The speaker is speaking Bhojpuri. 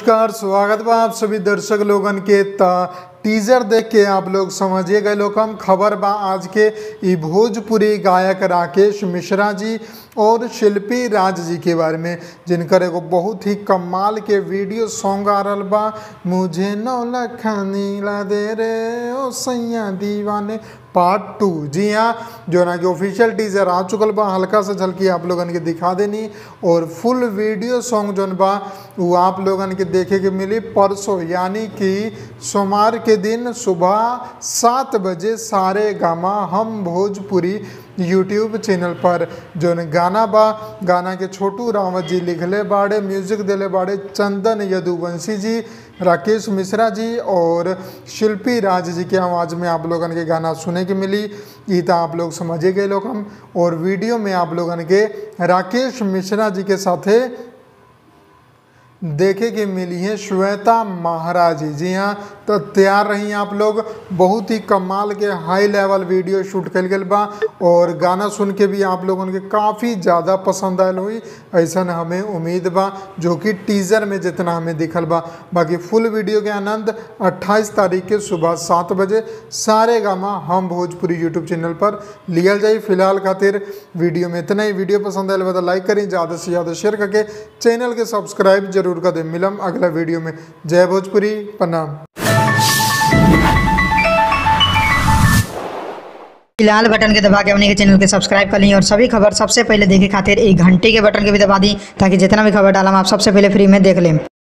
नमस्कार स्वागत बा आप सभी दर्शक लोगन के त टीजर देख के आप लोग समझिए गए लोग हम खबर बा आज के ई भोजपुरी गायक राकेश मिश्रा जी और शिल्पी राज जी के बारे में जिनकर एगो बहुत ही कमाल के वीडियो सॉन्ग आ रहल बा मुझे नौ लखनी ला दे रे ओ सैया दीवाने पार्ट टू जी हाँ जो ना कि ऑफिशियल टीजर आ चुकल बा हल्का सा झलकी आप लोगन के दिखा देनी और फुल वीडियो सॉन्ग जौन बा वो आप लोगन के देखे के मिली परसों यानी कि सोमवार के दिन सुबह सात बजे सारे गामा हम भोजपुरी यूट्यूब चैनल पर जौन गाना बा गाना के छोटू रावत जी लिखले बाड़े म्यूजिक दिले बाड़े चंदन यदुवंशी जी राकेश मिश्रा जी और शिल्पी राज जी के आवाज़ में आप लोगन के गाना सुने के मिली ई तो आप लोग समझे गए लोग हम और वीडियो में आप लोगन के राकेश मिश्रा जी के साथे देखे के मिली है श्वेता महाराज जी जी हाँ तो तैयार रही आप लोग बहुत ही कमाल के हाई लेवल वीडियो शूट कल गल बा और गाना सुन के भी आप लोगन के काफ़ी ज़्यादा पसंद आयल हुई ऐसा हमें उम्मीद बा जो कि टीज़र में जितना हमें दिखल बा बाकी फुल वीडियो के आनंद 28 तारीख के सुबह सात बजे सारे गामा हम भोजपुरी यूट्यूब चैनल पर लियल जाई फिलहाल खातिर वीडियो में इतना ही वीडियो पसंद आयल बा तो लाइक करें ज़्यादा से ज़्यादा शेयर करके चैनल के सब्सक्राइब जरूर कर दें मिलम अगला वीडियो में जय भोजपुरी प्रणाम लाल बटन के दबा के अपने के चैनल के सब्सक्राइब कर ली और सभी खबर सबसे पहले देखे खातिर एक घंटे के बटन के भी दबा दी ताकि जितना भी खबर डालम आप सबसे पहले फ्री में देख लें